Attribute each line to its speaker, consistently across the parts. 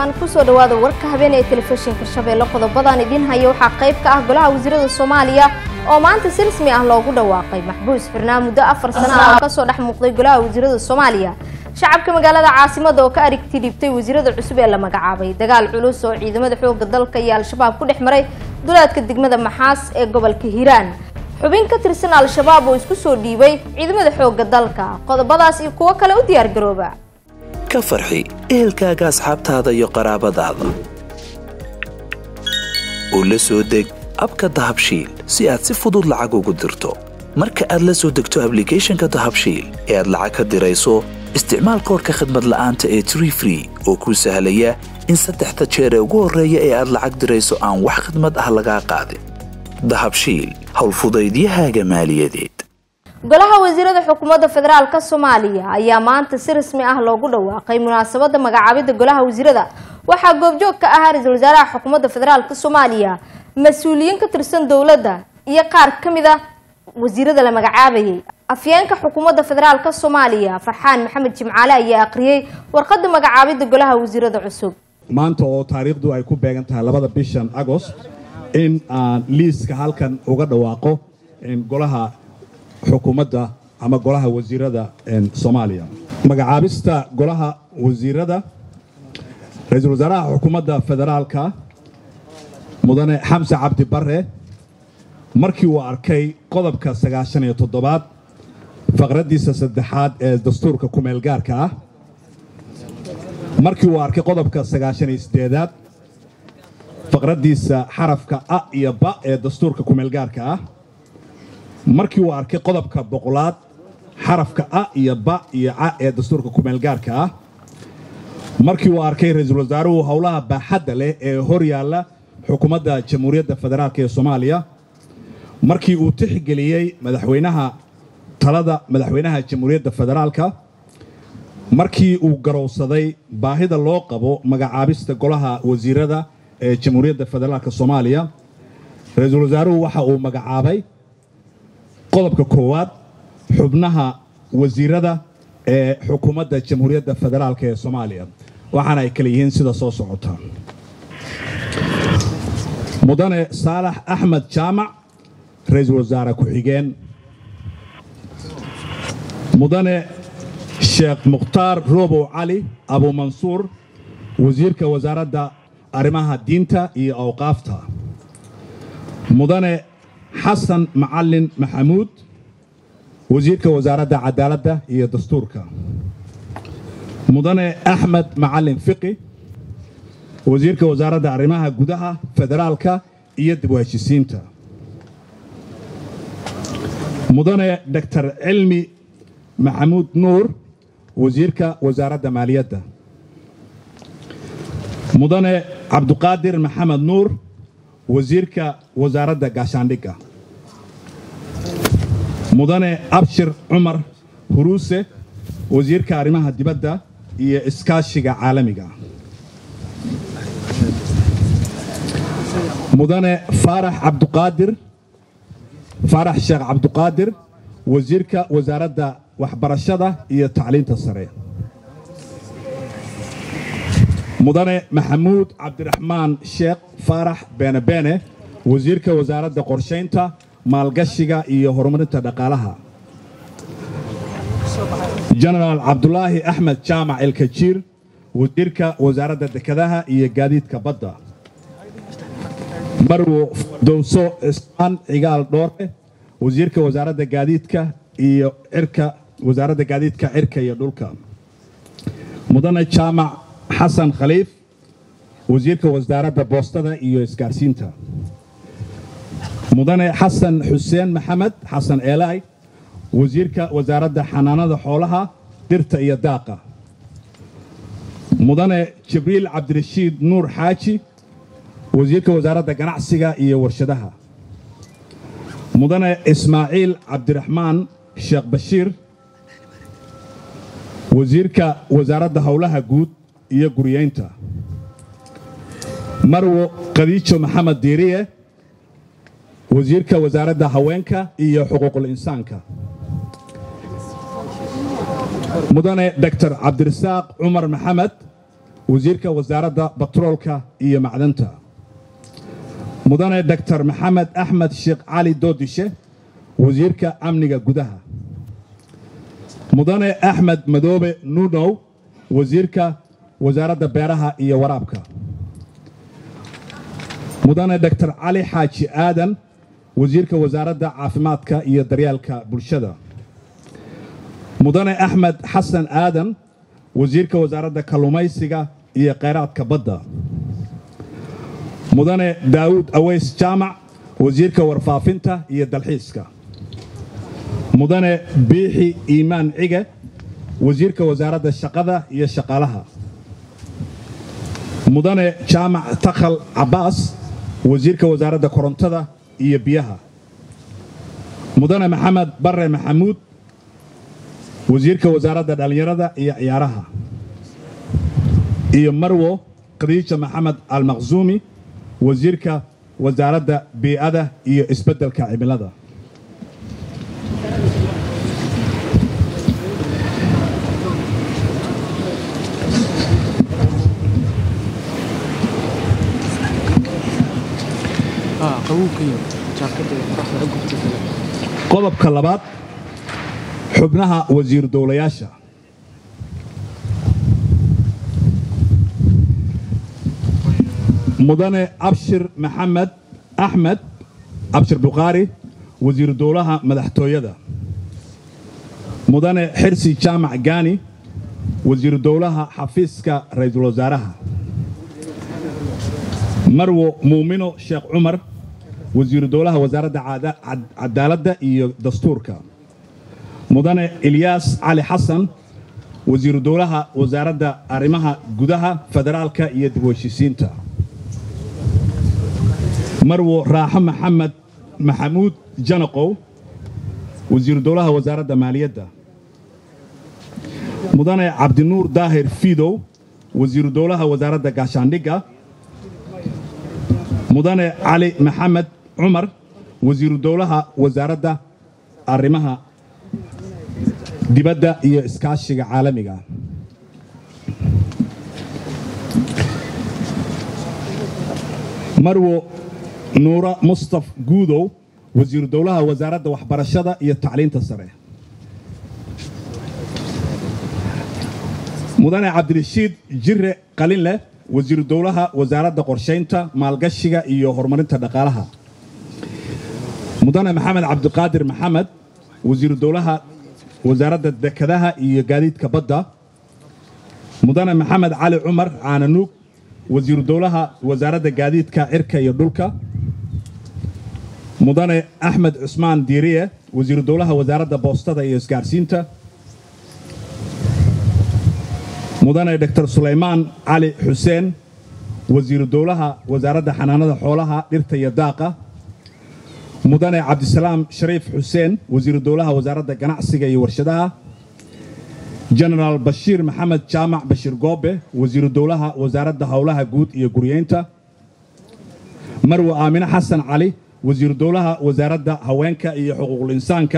Speaker 1: ramadaan kusoo dhawaada warka habeen ee telefishinka shabeelle qodobadan idiin haya waxaa qayb ka ah golaha wasiirada soomaaliya oo maanta si rasmi ah loogu dhawaaqay maxbuus xirnaa muddo afar sano ah oo kasoo dhex muuqday golaha wasiirada soomaaliya shacabka magaalada caasimada oo ka arigti dhibtay wasiirada cusub ee la magacaabay dagaal culus oo ciidamada xooga dalka iyo al-shabaab ku dhex maray duleedka degmada maxaas ee gobolka hiiraan xubin ka tirsan al-shabaab oo isku soo dhiibay ciidamada xooga dalka qodobadaas iyo kuwo kale u diyaargarooba
Speaker 2: ka farxi ehelkaaga asxaabtaada iyo qaraabadaada oo la soo deg abka dahabshiil si aad si fudud lacag ugu dirto marka aad la soo degto ablicathonka dahabshiil ee aad lacag ka dirayso isticmaal koorka khadmad la'aanta ee tree free oo kuu sahlaya in saddexda jeer ee ugu horreeya ee aad lacag dirayso aan wax khadmad ah lagaa qaadin dahabshiil howlfudaydiyahaaga maaliyadeed
Speaker 1: golaha wasiirada xukuumadda federaalk soomaaliya ayaa maanta si rasmi ah loogu dhawaaqay munaasabada magacaabida golaha wasiirada waxaa goobjoog ka ahaa ra-iisul wasaaraha xukuumadda federaalk soomaaliya mas-uuliyiin ka tirsan dowladda iyo qaar ka mid a wasiirada la magacaabayay afyeenka xukuumadda federaalk soomaaliya farxaan maxamed jimcaale ayaa aqriyey warqada magacaabida golaha wasiirada cusub
Speaker 3: maanta oo taariikhdu ay ku beegan tahay labada bishan agost in aan liiska halkan uga dhawaaqo golaha xukuumadda ama golaha wasiirada soomaaliya magacaabista golaha wasiirada ra-iisul wasaaraha xukuumadda federaalka mudane xamse cabdi bare markii uu arkay qodobka sagaashan iyo toddobaad faqraddiisa saddexaad ee dastuurka kumeelgaarka ah markii uu arkay qodobka sagaashan iyo siddeedaad faqraddiisa xarafka a iyo ba ee dastuurka kumeelgaarka ah markii uu arkay qodobka boqolaad xarafka a iyo ba iyo ca ee dastuurka kumeelgaarka ah markii uu arkay ra-iisul wasaaruhu howlaha baaxadda leh ee hor yaalla xukuumadda jamhuuriyadda federaalk ee soomaaliya markii uu tixgeliyey madaxweynaha talada madaxweynaha jamhuuriyadda federaalka markii uu garowsaday baahida loo qabo magacaabista golaha wasiirada ee jamhuuriyadda federaalk soomaaliya ra-iisul wasaaruhu waxa uu magacaabay qodobka koowaad xubnaha wasiirada ee xukuumadda jamhuuriyadda federaalk ee soomaaliya waxaana ay kale yihiin sida soo socota mudane saalax axmed jaamac ra-iisul wasaare ku-xigeen mudane sheekh mukhtaar roobow cali abuumansuur wasiirka wasaaradda arrimaha diinta iyo awqaafta mudane xasan macalin maxamuud wasiirka wasaaradda cadaaladda iyo dastuurka mudane axmed macalin fiqi wasiirka wasaaradda arrimaha gudaha federaalka iyo dib u heshisiinta mudane doctor cilmi maxamuud nuur wasiirka wasaaradda maaliyadda mudane cabduqaadir maxamed nuur wasiirka wasaaradda gaashaandhigga mudane abshir cumar huruuse wasiirka arrimaha dibadda iyo iskaashiga caalamiga mudane faarax cabduqaadir faarax sheekh cabduqaadir wasiirka wasaaradda waxbarashada iyo tacliinta sare mudane maxamuud cabdiraxmaan sheekh faarax beenebeene wasiirka wasaaradda qorshaynta maalgashiga iyo horumarinta dhaqaalaha jenaraal cabdulaahi axmed jaamac elkajiir wasiirka wasaaradda dekedaha iyo gaadiidka badda marwo dowso ismaan cigaal dhoore wasiirka wasaaradda gaadiidka iyo cirka wasaaradda gaadiidka cirka iyo dhulka mudane jaamac xasan khaliif wasiirka wasaaradda boostada iyo isgaarsiinta mudane xasan xuseen maxamed xasan eelaay wasiirka wasaaradda xanaanada xoolaha dirta iyo daaqa mudane jibriil cabdirashiid nuur xaaji wasiirka wasaaradda ganacsiga iyo warshadaha mudane ismaaciil cabdiraxmaan sheekh bashiir wasiirka wasaaradda howlaha guud iyo guriyeynta marwo khadiijo maxamed diiriye wasiirka wasaaradda haweenka iyo xuquuqul insaanka mudane doctor cabdirasaaq cumar maxamed wasiirka wasaaradda batroolka iyo macdanta mudane doctor maxamed axmed sheekh cali doodishe wasiirka amniga gudaha mudane axmed madoobe nuunow wasiirka wasaaradda beeraha iyo waraabka mudane doctor cali xaaji aadan wasiirka wasaaradda caafimaadka iyo daryeelka bulshada mudane axmed xasan aadan wasiirka wasaaradda kalluumaysiga iyo kheyraadka badda mudane daawuud aweys jaamac wasiirka warfaafinta iyo dalxiiska mudane biixi iimaan cige wasiirka wasaaradda shaqada iyo shaqaalaha mudane jaamac takhal cabbaas wasiirka wasaaradda korontada iyo biyaha mudane maxamed barre maxamuud wasiirka wasaaradda dhallinyarada iyo ciyaaraha iyo marwo khadiija maxamed almaqsuumi wasiirka wasaaradda bii'ada iyo isbeddelka cimilada qodobka labaad xubnaha wasiir dowlayaasha mudane abshir maxamed axmed abshir bukhaari wasiiru dowlaha madaxtooyada mudane xirsi jaamac gaani wasiiru dowlaha xafiiska ra'iisul wasaaraha marwo muumino sheekh cumar wasiiru dowlaha wasaaradda cadaaladda iyo dastuurka mudane ilyaas cali xasan wasiiru dowlaha wasaaradda arrimaha gudaha federaalka iyo dib u heshiisiinta marwo raaxo maxamed maxamuud janaqow wasiiru dowlaha wasaaradda maaliyadda mudane cabdinuur daahir fiidow wasiiru dowlaha wasaaradda gaashaandhigga mudane cali maxamed cumar wasiiru dowlaha wasaaradda arrimaha dibadda iyo iskaashiga caalamiga marwo nuura mustaf guudow wasiiru dowlaha wasaaradda waxbarashada iyo tacliinta sare mudane cabdirashiid jire qalinleh wasiiru dowlaha wasaaradda qorshaynta maalgashiga iyo horumarinta dhaqaalaha mudane maxamed cabdiqaadir maxamed wasiiru dowlaha wasaaradda dekedaha iyo gaadiidka badda mudane maxamed cali cumar caananuug wasiiru dowlaha wasaaradda gaadiidka cirka iyo dhulka mudane axmed cusmaan diiriye wasiiru dowlaha wasaaradda boostada iyo isgaarsiinta mudane doctor sulaymaan cali xuseen wasiiru dowlaha wasaaradda xanaanada xoolaha dhirta iyo daaqa mudane cabdisalaam shariif xuseen wasiiru dowlaha wasaaradda ganacsiga iyo warshadaha jenaraal bashiir maxamed jaamac bashiir goobe wasiiru dowlaha wasaaradda howlaha guud iyo guryeynta marwe aamine xasan cali wasiiru dowlaha wasaaradda haweenka iyo xuquuqul insaanka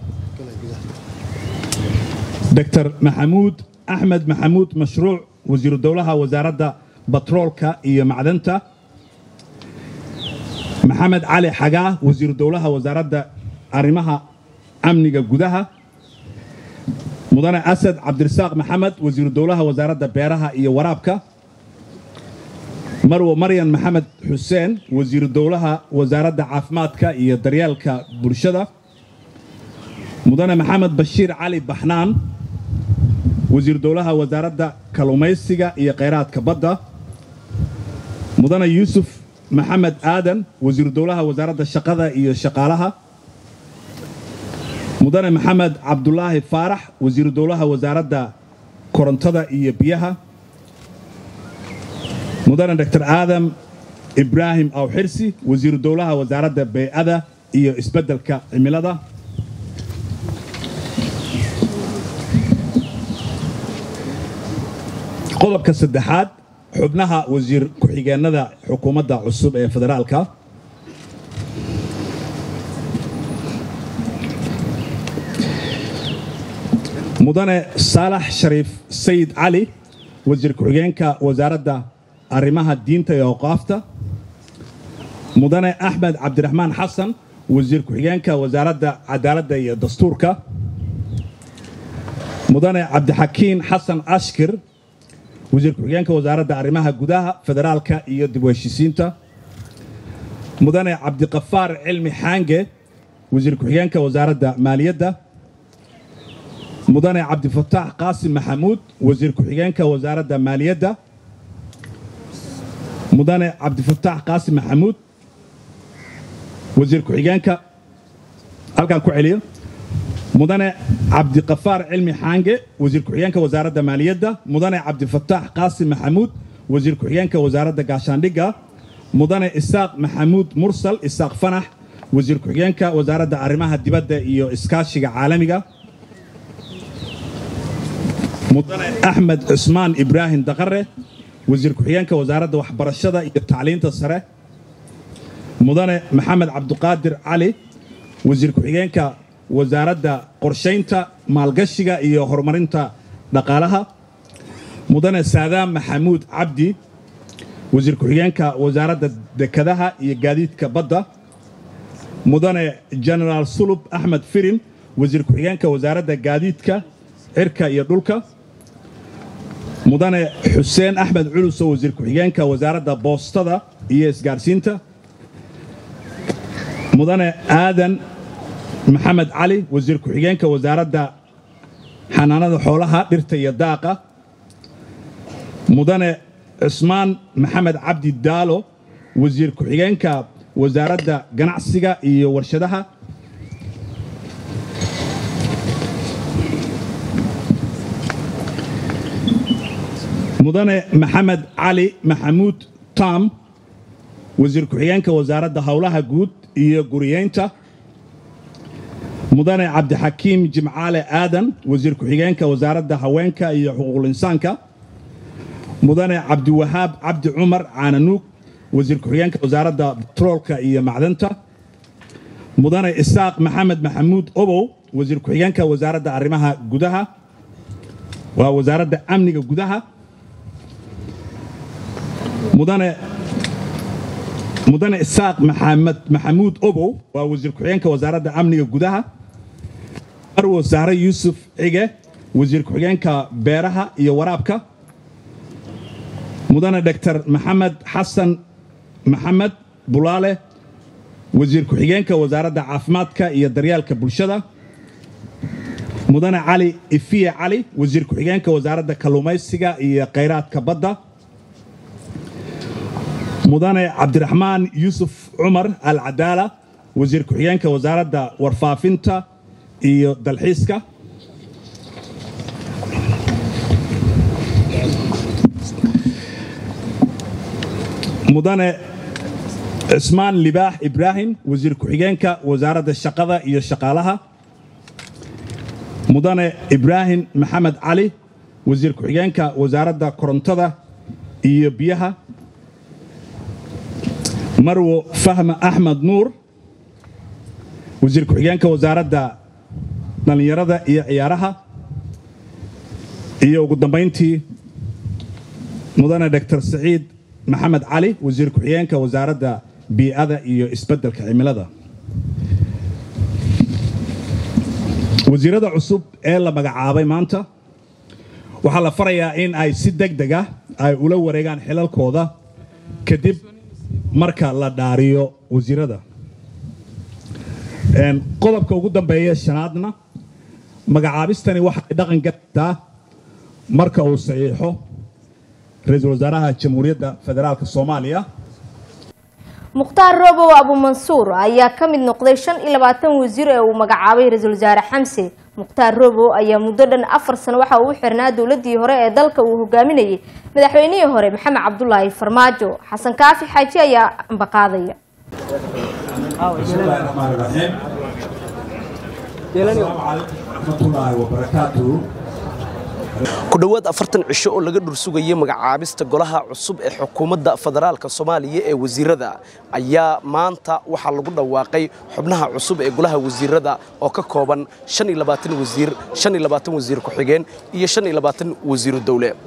Speaker 3: doctor maxamuud axmed maxamuud mashruuc wasiiru dowlaha wasaaradda batroolka iyo macdanta maxamed cali xagaa wasiiru dowlaha wasaaradda arrimaha amniga gudaha mudane asad cabdirasaaq maxamed wasiiru dowlaha wasaaradda beeraha iyo waraabka marwo maryan maxamed xuseen wasiiru dowlaha wasaaradda caafimaadka iyo daryeelka bulshada mudane maxamed bashiir cali baxnaan wasiiru dowlaha wasaaradda kalluumaysiga iyo kheyraadka badda mudane yuusuf maxamed aadan wasiiru dowlaha wasaaradda shaqada iyo shaqaalaha mudane maxamed cabdulaahi faarax wasiiru dowlaha wasaaradda korontada iyo biyaha mudane doctor aadam ibraahim awxirsi wasiiru dowlaha wasaaradda bey'ada iyo isbeddelka cimilada qodobka saddexaad xubnaha wasiir ku-xigeennada xukuumadda cusub ee federaalka mudane saalax shariif sayid cali wasiir ku-xigeenka wasaaradda arrimaha diinta iyo awqaafta mudane axmed cabdiraxmaan xasan wasiir ku-xigeenka wasaaradda cadaaladda iyo dastuurka mudane cabdixakiin xasan ashkir wasiir ku-xigeenka wasaaradda arrimaha gudaha federaalka iyo dib u heshiisiinta mudane cabdiqafaar cilmi xaange wasiir ku-xigeenka wasaaradda maaliyadda mudane cabdifataax qaasim maxamuud wasiir ku-xigeenka wasaaradda maaliyadda mudane cabdifataax qaasim maxamuud wasiir ku-xigeenka halkaan ku celiyo mudane cabdiqafaar cilmi xaange wasiir ku-xigeenka wasaaradda maaliyadda mudane cabdifataax qaasim maxamuud wasiir ku-xigeenka wasaaradda gaashaandhigga mudane isaaq maxamuud mursal isaaq fanax wasiir ku-xigeenka wasaaradda arrimaha dibadda iyo iskaashiga caalamiga mudane axmed cusmaan ibraahim daqare wasiir ku-xigeenka wasaaradda waxbarashada iyo tacliinta sare mudane maxamed cabdiqaadir cali wasiir ku-xigeenka wasaaradda qorshaynta maalgashiga iyo horumarinta dhaqaalaha mudane saadaam maxamuud cabdi wasiir ku-xigeenka wasaaradda dekadaha iyo gaadiidka badda mudane genaraal sulub axmed firin wasiir ku-xigeenka wasaaradda gaadiidka cirka iyo dhulka mudane xuseen axmed culuso wasiir ku-xigeenka wasaaradda boostada iyo isgaarsiinta mudane aadan maxamed cali wasiir ku-xigeenka wasaaradda xanaanada xoolaha dhirta iyo daaqa mudane cusmaan maxamed cabdi daalo wasiir ku-xigeenka wasaaradda ganacsiga iyo warshadaha mudane maxamed cali maxamuud tam wasiir ku-xigeenka wasaaradda howlaha guud iyo guriyeynta mudane cabdixakiim jimcaale aadan wasiir ku-xigeenka wasaaradda haweenka iyo xuquuqul insaanka mudane cabdiwahaab cabdi cumar caananuug wasiir ku-xigeenka wasaaradda batroolka iyo macdanta mudane isaaq maxamed maxamuud obow wasiir ku-xigeenka wasaaradda arrimaha gudaha waa wasaaradda amniga gudaha mudane mudane isaaq maxamed maxamuud obow waa wasiir ku-xigeenka wasaaradda amniga gudaha marwo sahre yuusuf cige wasiir ku-xigeenka beeraha iyo waraabka mudane doctor maxamed xasan maxamed bulaale wasiir ku-xigeenka wasaaradda caafimaadka iyo daryeelka bulshada mudane cali ifiye cali wasiir ku-xigeenka wasaaradda kalluumaysiga iyo khayraadka badda mudane cabdiraxmaan yuusuf cumar al cadaala wasiir ku-xigeenka wasaaradda warfaafinta iyo dalxiiska mudane cismaan libaax ibraahim wasiir ku-xigeenka wasaaradda shaqada iyo shaqaalaha mudane ibraahim maxamed cali wasiir ku-xigeenka wasaaradda korontada iyo biyaha marwo fahma axmed nuur wasiir ku-xigeenka wasaaradda dhallinyarada iyo ciyaaraha iyo ugu dambayntii mudane doctor saciid maxamed cali wasiir ku-xigeenka wasaaradda bii'ada iyo isbeddelka cimilada wasiirada cusub ee la magacaabay maanta waxaa la farayaa in ay si deg deg ah ay ula wareegaan xilalkooda kadib marka la dhaariyo wasiirada qodobka ugu dambeeya shanaadna magacaabistani waxa ay dhaqan galaysaa marka uu saxiixo ra-iisul wasaaraha jamhuuriyadda federaalk soomaaliya
Speaker 1: mukhtaar robow abumansuur ayaa ka mid noqday shan iyo labaatan wasiir ee uu magacaabay ra-iisul wasaare xamse mukhtaar robow ayaa muddo dhan afar sano waxa uu u xirnaa dowladii hore ee dalka uu hogaaminayay madaxweynihii hore maxamed cabdulaahi farmaajo xasan kaafi xaaji ayaa ambaqaadaya
Speaker 4: ku dhowaad afartan cisho oo laga dhursugayay magacaabista golaha cusub ee xukuumadda federaalka soomaaliya ee wasiirada ayaa maanta waxaa lagu dhawaaqay xubnaha cusub ee golaha wasiirada oo ka kooban wasiir wasiir ku-xigeen iyo wasiiru dowle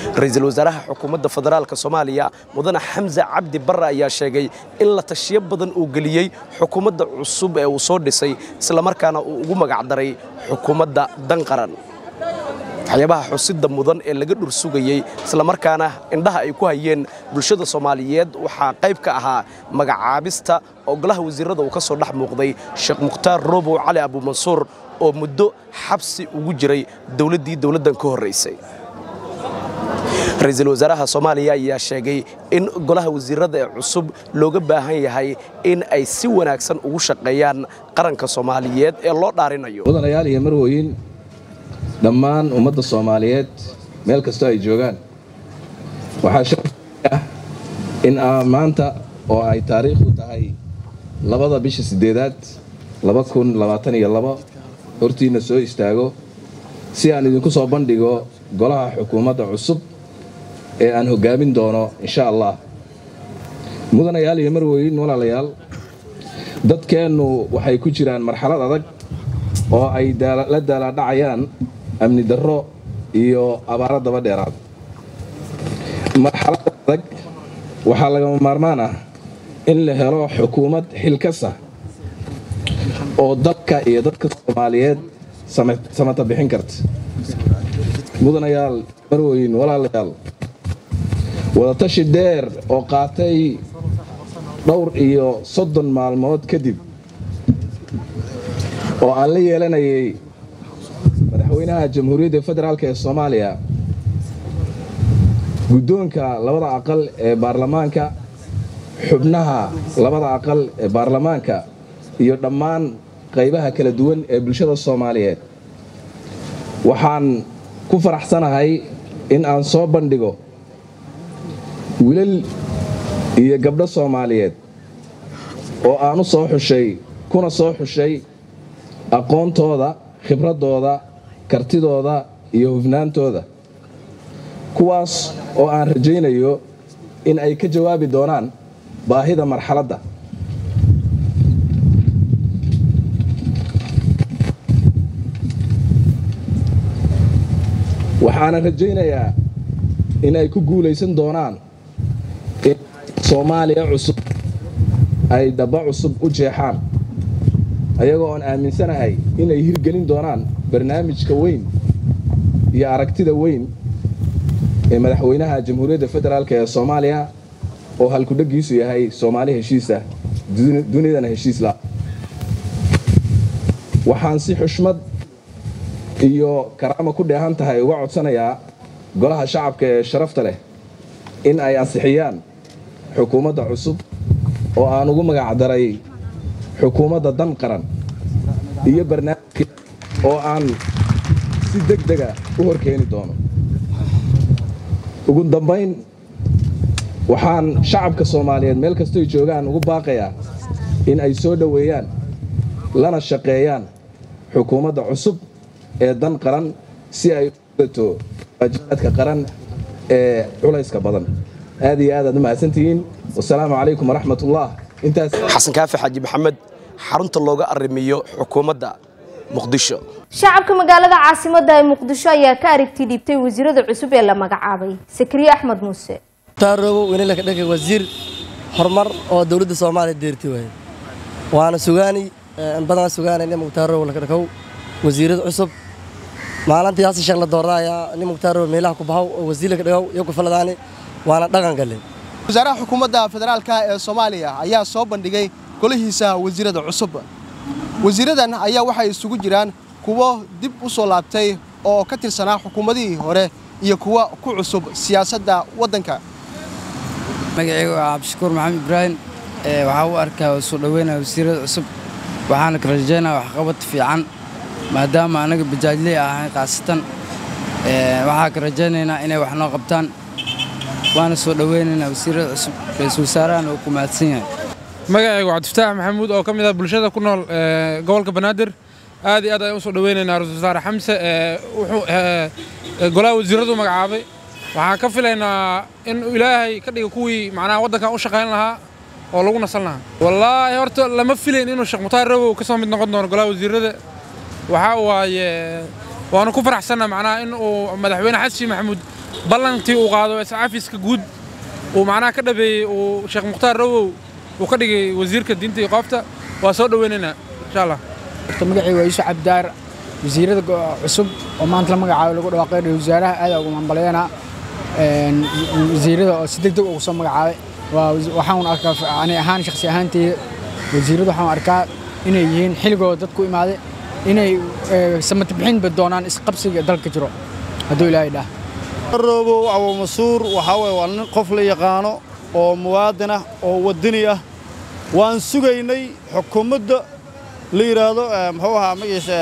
Speaker 4: ra-iisul wasaaraha xukuumadda federaalka soomaaliya mudane xamse cabdi barre ayaa sheegay in la tashiyo badan uu geliyey xukuumadda cusub ee uu soo dhisay islamarkaana uu ugu magacdaray xukuumadda danqaran waxyaabaha xusidda mudan ee laga dhursugayey islamarkaana indhaha ay ku hayeen bulshada soomaaliyeed waxaa qayb ka ahaa magacaabista oo golaha wasiirada uu ka soo dhex muuqday sheekh mukhtaar roobow cali abuumansuur oo muddo xabsi ugu jiray dowladdii dowladdan ka horraysay ra-iisul wasaaraha soomaaliya ayaa sheegay in golaha wasiirada ee cusub looga baahan yahay in ay si wanaagsan ugu shaqeeyaan qaranka soomaaliyeed ee loo dhaarinayo
Speaker 5: mudanayaal iyo marwooyin dhammaan ummadda soomaaliyeed meel kastoo ay joogaan waxaa sharaf ah in aa maanta oo ay taariikhdu tahay labada bisha siddeedaad laba kun labaatan iyo labo hortiinna soo istaago si aan idinku soo bandhigo golaha xukuumadda cusub ee aan hoggaamin doono insha allah mudanayaal iyo marwooyin walaalayaal dadkeennu waxay ku jiraan marxalad adag oo ay la daalaadhacayaan amni darro iyo abaaro daba dheeraad marxalada adag waxaa lagama maarmaan ah in la helo xukuumad xilkasa oo dalka iyo dadka soomaaliyeed samata bixin karta mudanayaal marwooyin walaalayaal wadatashi dheer oo qaatay dhowr iyo soddon maalmood kadib oo aan la yeelanayay madaxweynaha jamhuuriyadda federaalk ee soomaaliya guddoonka labada aqal ee baarlamaanka xubnaha labada aqal ee baarlamaanka iyo dhammaan qaybaha kala duwan ee bulshada soomaaliyeed waxaan ku faraxsanahay in aan soo bandhigo wiilal iyo gabdho soomaaliyeed oo aan u soo xushay kuna soo xushay aqoontooda khibraddooda kartidooda iyo hufnaantooda kuwaas oo aan rajaynayo in ay ka jawaabi doonaan baahida marxaladda waxaana rajaynayaa in ay ku guulaysan doonaan in soomaaliya cusub ay dhaba cusub u jeexaan ayagoo oon aaminsanahay inay hirgelin doonaan barnaamijka weyn iyo aragtida weyn ee madaxweynaha jamhuuriyadda federaalk ee soomaaliya oo halkudheggiisu yahay soomaali heshiisa dunidana heshiisla waxaan si xushmad iyo karaama ku dheehan tahay uga codsanayaa golaha shacabka ee sharafta leh in ay ansixiyaan xukuumadda cusub oo aan ugu magacdaray xukuumadda dan qaran iyo barnaamijka oo aan si deg dega u horkeeni doono ugu dambayn waxaan shacabka soomaaliyeed meel kastoy joogaan ugu baaqayaa in ay soo dhoweeyaan lana shaqeeyaan xukuumadda cusub ee dan qaran si ay udato waajibaadka qaran ee culayska badan aad iyo aad aad u mahadsantihiin wasalaamu calaykum waraxmat ullah intaas
Speaker 4: xasan kaafi xaaji maxamed xarunta looga arrimiyo xukuumadda muqdisho
Speaker 1: shacabka magaalada caasimadda ee muqdisho ayaa ka aragti dhiibtay wasiirada cusub ee la magacaabay sakriye axmed muuse
Speaker 6: taarobo weynelaka dhanka wasiir horumar oo dowladda soomaaliya deerti waaye waana sugaani in badan sugaanay nin muqtaarobo laka dhakow wasiirada cusub maalintii hasi sheekh la doordaaya nin muqtaarobo meelaha ku bahow oo wasiir laka dhagow iyo ku faladaani waana dhaqan galle
Speaker 7: wasaaraha xukuumadda federaalka ee soomaaliya ayaa soo bandhigay golihiisa wasiirada cusub wasiiradan ayaa waxay isugu jiraan kuwo dib u soo laabtay oo ka tirsanaa xukuumadihii hore iyo kuwa ku cusub siyaasadda waddanka
Speaker 8: magacaygu waa cabdishakuur maxamed ibraahim waxaa u arkaa soo dhoweynaya wasiirada cusub waxaana ka rajaynaya waxqabad fiican maadaama anaga bajaajley ahayn khaasatan waxaa ka rajaynaynaa inay wax noo qabtaan waana soo dhoweynaynaa wasiirada cusub ra-iisul wasaarahana uu ku mahadsan yahay
Speaker 9: magacaygu cabdifataax maxamuud oo ka mid ah bulshada ku nool gobolka banaadir aad iyo aad ayaan u soo dhoweynaynaa ra-isul wasaare xamse wuxuu golaha wasiiradu magacaabay waxaan ka filaynaa in ilaahay ka dhiga kuwii macnaha waddankan u shaqayn lahaa oo lagu nasan lahaa wallaahi horta lama filayn inuu sheekh mutaar rabow ka soo mid noqon doono golaha wasiirada waxaa waaye waanu ku faraxsanna macnaha in uu madaxweyne xasan maxamuud ballantii uu qaado iscafiska guud uu macnaha ka dhabeeyey uu sheekh mukhtaar rawow uu ka dhigay wasiirka diinta iyo qoofta waa soo dhoweynaynaa insha allah
Speaker 10: magacii waa yuusuf cabdidaar wasiirada cusub oo maanta la magacaabo lagu dhawaaqay ra wasaaraha aad ugu hambalyeena wasiirada oo si deg deg ugu soo magacaabay waxaan arkaa ani ahaan shakhsi ahaanteyda wasiirada waxaan arkaa inay yihiin xilligooda dadku imaaday inay samati bixinba doonaan isqabsiga dalka jiro hadduu ilaahay dhaah
Speaker 11: roobow abu masuur waxaa weye waa nin qof la yaqaano oo muwaadin ah oo waddani ah waan sugaynay xukuumadda la yidhaahdo muxuu ahaa magaciisa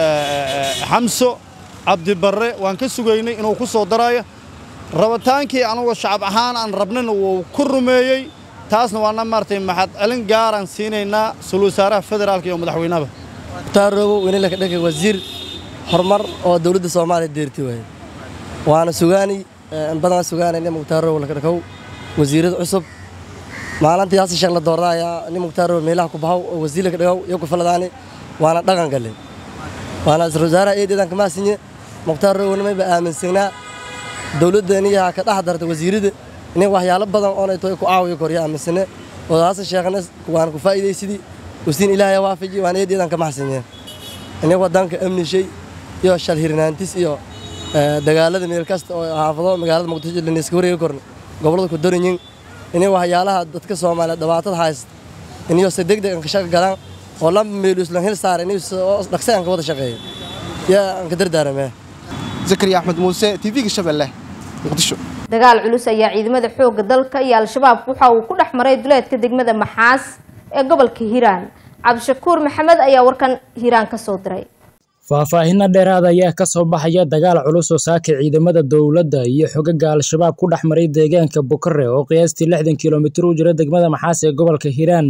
Speaker 11: xamso cabdibarre waan ka sugaynay inuu ku soo daraayo rabitaankii anugu shacab ahaan aan rabnina wuu ku rumeeyey taasna waana maartay maxad celin gaaraan siinaynaa sul wasaaraha federaalka iyo madaxweynahaba
Speaker 6: mukhtaar roobow weynila ka dhagay wasiir horumar oo dowladda soomaaliya deerti waaye waana sugaani in badan sugaanayna mukhtaar roobow laka dhakow wasiirada cusub maalintii hasi sheekh la doordaaya nin mukhtaar roobow meelaha ku baxow oo wasiir laka dhagow iyo ku faladaani waana dhaqan galle waana isra wasaaraha eedeedan kama sinye mukhtaar roobow nimayba aaminsanaa dowladdeeniyaha ka dhex darta wasiirada nin waxyaalo badan oonay toy ku caawiyo korya aaminsane oo hasi sheekhna waan ku faa'iidaysidii wasiin ilaahay waafaji waan eedeedan kama xasinye nin wadanka amni shay iyo shal hirnaantis iyo dagaalada meel kasta oo xaafado magaalada muqdisho laniska wareegi korna gobollada ku daranyin inay waxyaalaha dadka soomaaliya dhibaatada haysta inayo si degdeg aan ka shaqo galaan oo laba meelu islan hil saara inay dhaqsi aan ka wada shaqeeyo yaa aan ka dardaaramee
Speaker 7: zakariya axmed muuse tv-ga shabeelle muqdisho
Speaker 1: dagaal culus ayaa ciidamada xoogga dalka iyo al-shabaab waxa uu ku dhex maray duleedka degmada maxaas ee gobolka hiiraan cabdishakuur maxamed ayaa warkan hiiraan ka soo diray
Speaker 12: faahfaahinno dheeraad ayaa ka soo baxaya dagaal culus oo saaka ciidamada dowladda iyo xogaga al-shabaab ku dhex maray deegaanka bukare oo qiyaastii lixdan kilomitir u jira degmada maxaas ee gobolka hiiraan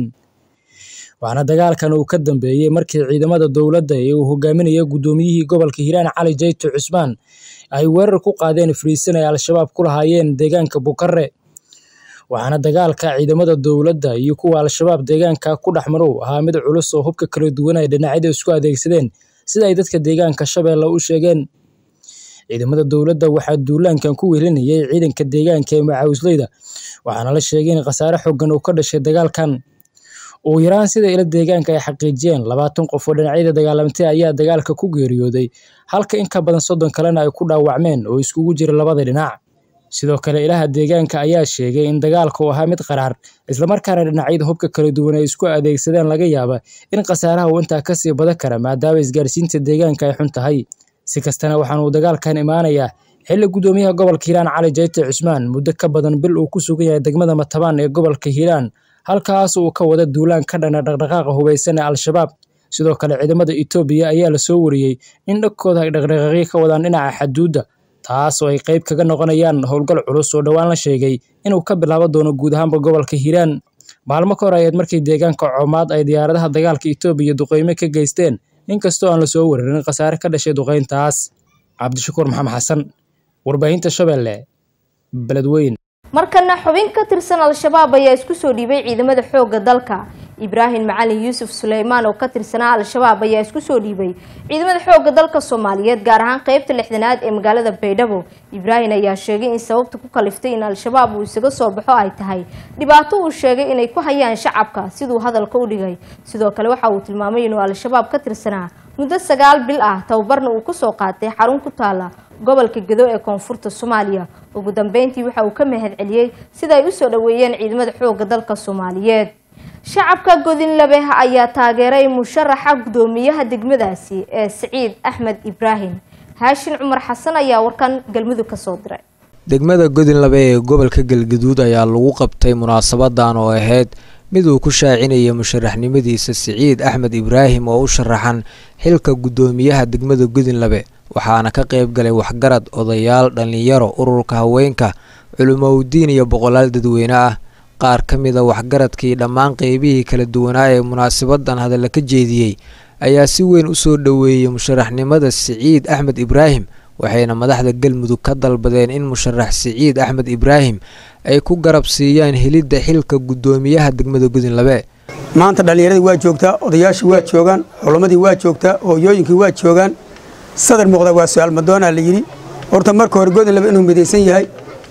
Speaker 12: waxaana dagaalkan uu ka dambeeyey markii ciidamada dowladda ee uu hogaaminaya guddoomiyihii gobolka hiiraan cali jayto cusmaan ay weerar ku qaadeen fariisan ay al-shabaab ku lahaayeen deegaanka bukare waxaana dagaalka ciidamada dowladda iyo kuwa al-shabaab deegaanka ku dhex marow ahaa mid culus oo hubka kala duwan ay dhinacyada isku adeegsadeen sida ay dadka deegaanka shabeelle u sheegeen ciidamada dowladda waxaa duulaankan ku welinayay ciidanka deegaanka ee macawisleyda waxaana la sheegay in khasaare xoogan uu ka dhashay dagaalkan ugu yaraan sida ila deegaanka ay xaqiijiyeen labaatan qof oo dhinacyada dagaalamtay ayaa dagaalka ku geeriyooday halka in ka badan soddon kalena ay ku dhaawacmeen oo iskugu jira labada dhinac sidoo kale ilaha deegaanka ayaa sheegay in dagaalka uu ahaa mid qaraar islamarkaana dhinacyada hubka kala duwan ay isku adeegsadeen laga yaaba in khasaaraha uu intaa kasii badan kara maadaama isgaarsiinta deegaanka ay xun tahay si kastana waxaan uu dagaalkan imaanayaa xilli guddoomiyaha gobolka hiiraan cali jayte cusmaan muddo ka badan bil uu ku sugan yahay degmada matabaan ee gobolka hiiraan halkaas uu ka wada duulaan ka dhana dhaqdhaqaaqa hubaysan ee al-shabaab sidoo kale ciidamada etoobiya ayaa lasoo wariyey in dhagkooda ay dhaqdhaqaaqyo ka wadaan dhinaca xaduudda taas oo ay qayb kaga noqonayaan howlgal culus oo dhowaan la sheegay inuu ka bilaabo doono guud ahaanba gobolka hiiraan maalmo ka hor ayaed markii deegaanka coomaad ay diyaaradaha dagaalka etoobiya duqeyme ka geysteen inkastoo aan lasoo wararin khasaare ka dhashay duqeyntaas cabdishakuur maxamed xasan warbaahinta shabeelle beledweyn
Speaker 1: markana xubin ka tirsan al-shabaab ayaa isku soo dhiibay ciidamada xoogga dalka ibraahim macalin yuusuf suleymaan oo ka tirsanaa al-shabaab ayaa isku soo dhiibay ciidamada xoogga dalka soomaaliyeed gaar ahaan qeybta lixdanaad ee magaalada baydhabo ibraahim ayaa sheegay in sababta ku kaliftay in al-shabaab uu isaga soo baxo ay tahay dhibaato uu sheegay inay ku hayaan shacabka siduu hadalka u dhigay sidoo kale waxa uu tilmaamay inuu al-shabaab ka tirsanaa muddo sagaal bil ah tababarna uu kusoo qaatay xarun ku taala gobolka gedo ee koonfurta soomaaliya ugu dambeyntii waxa uu ka mahad celiyey sida ay usoo dhoweeyeen ciidamada xoogga dalka soomaaliyeed shacabka godinlabe ayaa taageeray musharaxa guddoomiyaha degmadaasi ee siciid axmed ibraahim haashin cumar xasan ayaa warkan galmudug ka soo diray
Speaker 13: degmada godinlabe ee gobolka galgaduud ayaa lagu qabtay munaasabadan oo ahayd mid uu ku shaacinaya musharaxnimadiisa siciid axmed ibraahim oo u sharaxan xilka guddoomiyaha degmada godinlabe waxaana ka qayb galay waxgarad odayaal dhallinyaro ururka haweenka culimowdiin iyo boqolaal dadweyne ah qaar ka mida waxgaradkii dhammaan qeybihii kala duwanaa ee munaasabadan hadalla ka jeediyey ayaa si weyn u soo dhoweeyey musharaxnimada siciid axmed ibraahim waxayna madaxda galmudug ka dalbadeen in musharax siciid axmed ibraahim ay ku garab siiyaan helidda xilka guddoomiyaha degmada gudinlabe
Speaker 14: maanta dhallinyaradii waa joogtaa odayaashii waa joogaan culammadii waa joogtaa hooyooyinkii waa joogaan sadar muuqda waa su-aal madoonaa la yidhi horta marka hore godinlabe inuu midaysan yahay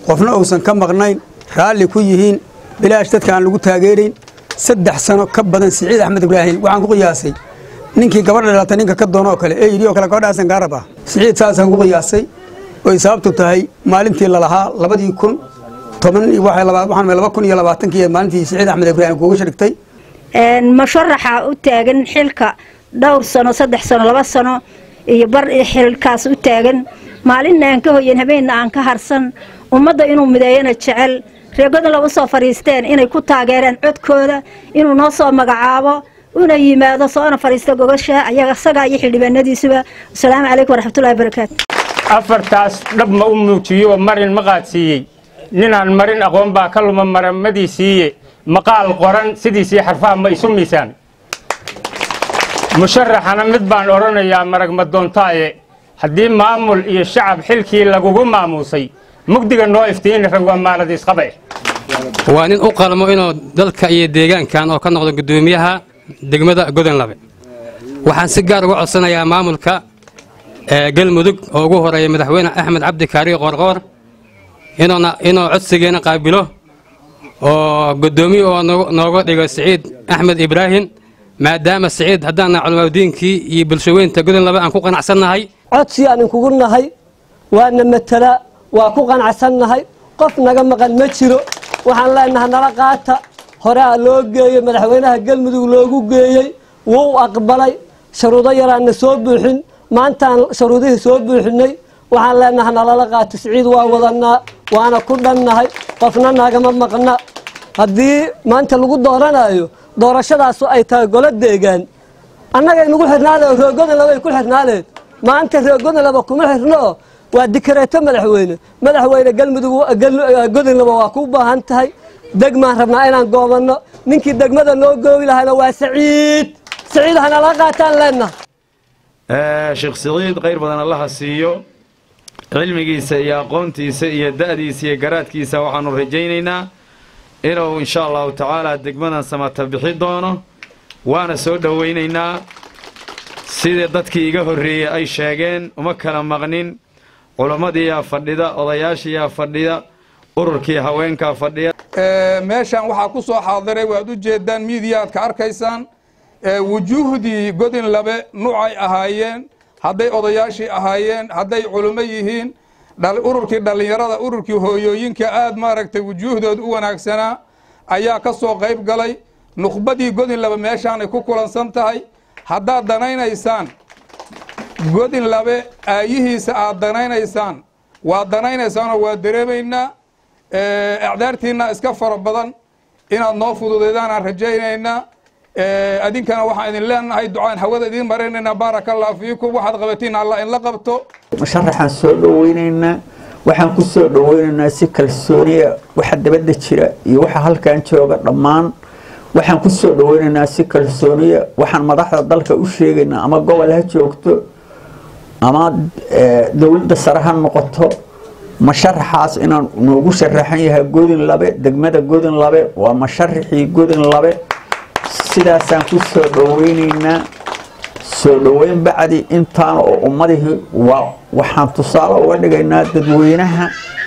Speaker 14: qofna uusan ka maqnayn raalli ku yihiin bilaash dadka aan lagu taageerayn saddex sano ka badan siciid axmed ibraahim waxaan ku qiyaasay ninkii gabadha dhalata ninka ka doono oo kale ee yidhi oo kale gabadhaasan kaa rab ah siciid saasaan ku qiyaasay oy sababtu tahay maalintii lalahaa labadii kun toban waxaan laba kun iyo labaatankii maalintii siciid axmed ibraahim kuuga shirigtay
Speaker 15: musharaxa u taagan xilka dhowr sano saddex sano laba sano iyo bar xilkaas u taagan maalinna aan ka hoyan habeenna aan ka harsan ummadda inuu mideeyana jecel reegodan laba soo fadhiisteen inay ku taageereen codkooda inuu noo soo magacaabo una yimaado soona fadhiista gogasha ayaga isagaa iyo xildhibaanadiisuba asalaamu calaykum waraxmatullahi barakaatu
Speaker 16: afartaas dhab ma u muujiyo oo marin ma qaadsiiyey ninaan marin aqoon baa ka luma maramadii siiye maqaal qoran sidiisii xarfaha ma isu miisaan musharaxana mid baan odhanayaa marag madoontaaye haddii maamul iyo shacab xilkii lagugu maamuusay mugdiga noo iftiini rag waa maalad isqabe
Speaker 17: waa nin u qalmo inuu dalka iyo deegaankan oo ka noqdo guddoomiyaha degmada godanlabe waxaan si gaar uga codsanayaa maamulka galmudug oo ugu horeeya madaxweyne axmed cabdi kaariyo qoorqoor inuu codsigeena qaabilo oo guddoomiye oo nooga dhigo siciid axmed ibraahim maadaama siciid haddaana culamadiinkii iyo bulshaweynta godanlabe aan ku qanacsannahay
Speaker 18: codsi aan inkugu nahay waana matala waa ku qanacsannahay qof naga maqan ma jiro waxaan leenahay nala qaata horea loo geeyey madaxweynaha galmudug loogu geeyey wuu aqbalay sharuudo yaraanna soo buuxin maantaan sharuudihii soo buuxinay waxaan leenahay nalala qaata siciid waa wadanaa waana ku dhannahay qofna nagama maqna haddii maanta lagu dooranayo doorashadaasu ay tahay golo deegaan annagay nagu xirnaadeen reegodalaba ay ku xirnaadeen maanta reegodalaba kuma xirno waa dikareeto madaxweyne madaxweyne galmudug godinlaba waa ku baahan tahay degmaan rabnaa inaan goobanno ninkii degmada noo goobi lahayna waa saciid saciid hanala qaataan leenaha
Speaker 19: sheekh siciid khayr badan allaha siiyo cilmigiisa iyo aqoontiisa iyo da'diisa iyo garaadkiisa waxaanu rajaynaynaa inuu insha allahu tacaala degmadan samata bixi doono waana soo dhowaynaynaa sidii dadkii iga horreeyey ay sheegeen uma kala maqnin culummadiiyaa fadhida odayaashiiyaa fadhida ururkii haweenkaa fadhiya
Speaker 20: meeshan waxaa ku soo xaadiray waad u jeedaan miidiyaad ka arkaysaan wujuuhdii godin labe nuucay ahaayeen hadday odayaashii ahaayeen hadday culummo yihiin ururkii dhallinyarada ururkii hooyooyinka aad maaragtay wujuuhdooda u wanaagsanaa ayaa ka soo qayb galay nukhbadii godin labe meeshaanay ku kulansan tahay haddaad danaynaysaan godin labe aayihiisa aad danaynaysaan waad danaynaysaanoo waa dareemaynaa acdaartiinna iska fara badan inaad noo fududaydaan rajaynaynaa adinkana waxaan idin leenahay ducaan hawada idiin maraynaynaa baaraka allah fiikum waxaad qabatiin allah inla qabto
Speaker 21: musharaxaan soo dhoweynaynaa waxaan ku soo dhoweynaynaa si kalsooniya waxa dabadda jira iyo waxa halkan jooga dhammaan waxaan ku soo dhoweynaynaa si kalsooniya waxaan madaxda dalka u sheegaynaa ama gobol ha joogto ama dowladda sare ha noqoto masharaxaas inaan noogu sharaxan yahay godin labe degmada godin labe waa masharaxii godin labe sidaasaan ku soo dhoweynaynaa soo dhoweyn bacdi intaan oo ummadihii waa waxaan tusaale uga dhigaynaa dadweynaha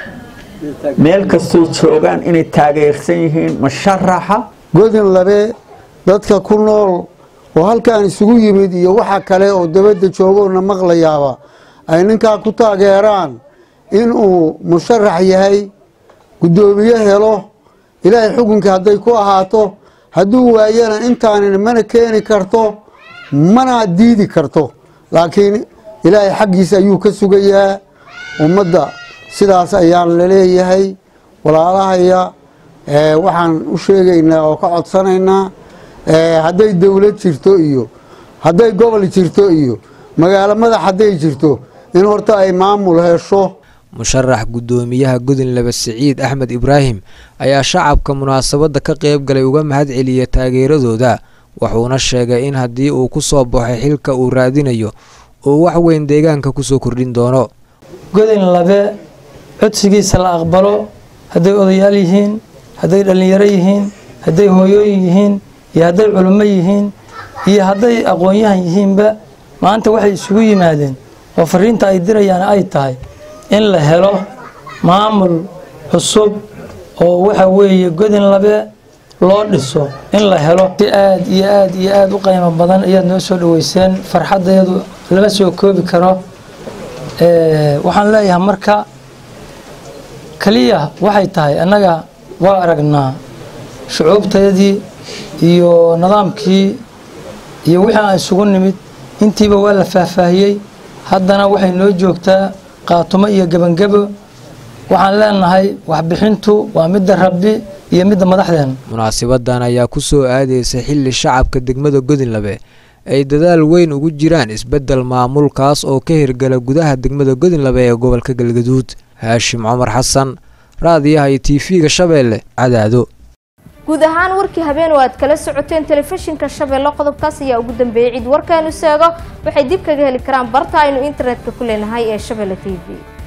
Speaker 21: meel kastoo joogaan inay taageersan yihiin masharaxa
Speaker 22: godin labe dadka ku nool oo halkaan isugu yimid iyo waxa kale oo dabadda joogoona maqlayaaba ay ninkaa ku taageeraan inuu musharax yahay guddoomiye helo ilaahay xukunkii hadday ku ahaato hadduu waayana intaanin mana keeni karto mana diidi karto laakiin ilaahay xaggiisa ayuu ka sugayaa ummadda sidaas ayaan laleeyahay walaalahaya waxaan u sheegaynaa oo ka codsanaynaa hadday dowlad jirto iyo hadday gobol jirto iyo magaalo madax hadday jirto in horta ay maamul hesho
Speaker 13: musharax guddoomiyaha godinlaba siciid axmed ibraahim ayaa shacabka munaasabadda ka qayb galay uga mahad celiya taageeradooda wuxuuna sheegay in haddii uu ku soo baxo xilka uu raadinayo uu wax weyn deegaanka kusoo kordhin doono
Speaker 23: godin labe codsigiisa la aqbalo hadday odayaal yihiin hadday dhallinyaro yihiin hadday hooyooyin yihiin iyo hadday culummo yihiin iyo hadday aqoon-yahan yihiinba maanta waxay isugu yimaadeen oo fariinta ay dirayaan ay tahay in la helo maamul cusub oo waxa weeye godin labe loo dhiso in la helo si aad iyo aad iyo aad u qiimo badan ayaad noo soo dhaweyseen farxaddeedu lama soo koobi karo waxaan leeyahay marka kaliya waxay tahay annaga waa aragnaa shucuubteedii iyo nidaamkii iyo wixii aan isugu nimid intiiba waa la faahfaahiyey haddana waxay noo joogtaa qaatumo iyo gebangebo waxaan leenahay waxbixintu waa midda rabbi iyo midda madaxdeena
Speaker 13: munaasibadan ayaa ku soo aadaysa xilli shacabka degmada godinlabe ay dadaal weyn ugu jiraan isbeddel maamulkaas oo ka hirgala gudaha degmada godinlabe ee gobolka galgaduud haashim cumar xasan raadiyaha iyo tv-ga shabeelle cadaado
Speaker 1: guud ahaan warkii habeen oo aad kala socoteen telefishinka shabeelle qodobkaas ayaa ugu dambeeyey cid warkaanu seego waxay dib kaga heli karaan barta aynu internetka ku leenahay ee shabeelle t v